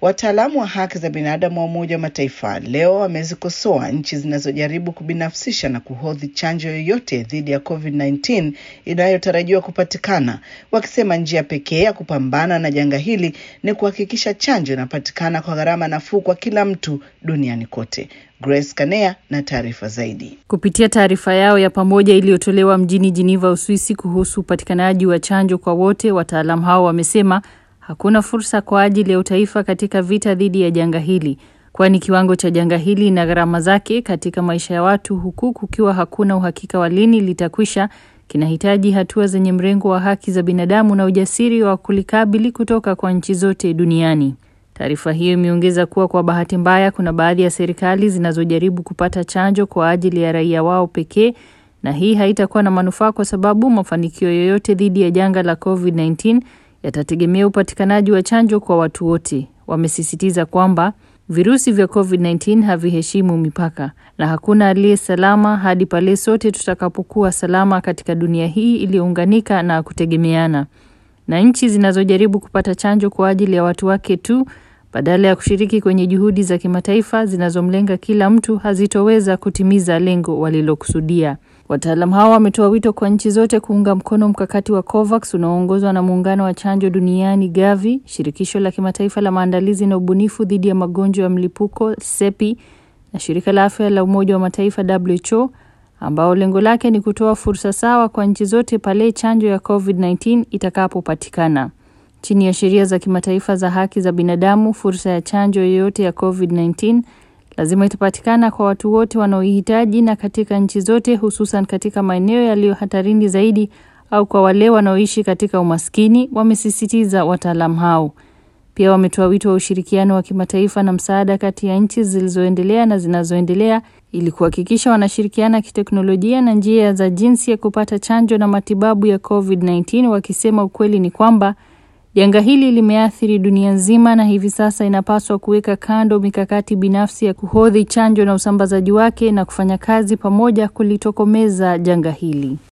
Wataalamu wa haki za binadamu wa Umoja wa Mataifa leo wamezikosoa nchi zinazojaribu kubinafsisha na kuhodhi chanjo yoyote dhidi ya COVID-19 inayotarajiwa kupatikana, wakisema njia pekee ya kupambana na janga hili ni kuhakikisha chanjo inapatikana kwa gharama nafuu kwa kila mtu duniani kote. Grace Kanea na taarifa zaidi. Kupitia taarifa yao ya pamoja iliyotolewa mjini Geneva, Uswisi, kuhusu upatikanaji wa chanjo kwa wote, wataalamu hao wamesema hakuna fursa kwa ajili ya utaifa katika vita dhidi ya janga hili, kwani kiwango cha janga hili na gharama zake katika maisha ya watu, huku kukiwa hakuna uhakika wa lini litakwisha, kinahitaji hatua zenye mrengo wa haki za binadamu na ujasiri wa kulikabili kutoka kwa nchi zote duniani. Taarifa hiyo imeongeza kuwa kwa bahati mbaya, kuna baadhi ya serikali zinazojaribu kupata chanjo kwa ajili ya raia wao pekee, na hii haitakuwa na manufaa kwa sababu mafanikio yoyote dhidi ya janga la COVID-19 yatategemea upatikanaji wa chanjo kwa watu wote. Wamesisitiza kwamba virusi vya COVID-19 haviheshimu mipaka na hakuna aliye salama hadi pale sote tutakapokuwa salama katika dunia hii iliyounganika na kutegemeana. Na nchi zinazojaribu kupata chanjo kwa ajili ya watu wake tu badala ya kushiriki kwenye juhudi za kimataifa zinazomlenga kila mtu hazitoweza kutimiza lengo walilokusudia. Wataalamu hao wametoa wito kwa nchi zote kuunga mkono mkakati wa COVAX unaoongozwa na muungano wa chanjo duniani Gavi, shirikisho la kimataifa la maandalizi na ubunifu dhidi ya magonjwa ya mlipuko SEPI na shirika la afya la Umoja wa Mataifa WHO, ambao lengo lake ni kutoa fursa sawa kwa nchi zote pale chanjo ya COVID-19 itakapopatikana. Chini ya sheria za kimataifa za haki za binadamu, fursa ya chanjo yoyote ya COVID-19 lazima itapatikana kwa watu wote wanaoihitaji na katika nchi zote, hususan katika maeneo yaliyo hatarini zaidi au kwa wale wanaoishi katika umaskini, wamesisitiza wataalamu hao. Pia wametoa wito wa ushirikiano wa kimataifa na msaada kati ya nchi zilizoendelea na zinazoendelea ili kuhakikisha wanashirikiana kiteknolojia na njia za jinsi ya kupata chanjo na matibabu ya COVID-19, wakisema ukweli ni kwamba janga hili limeathiri dunia nzima na hivi sasa inapaswa kuweka kando mikakati binafsi ya kuhodhi chanjo na usambazaji wake na kufanya kazi pamoja kulitokomeza janga hili.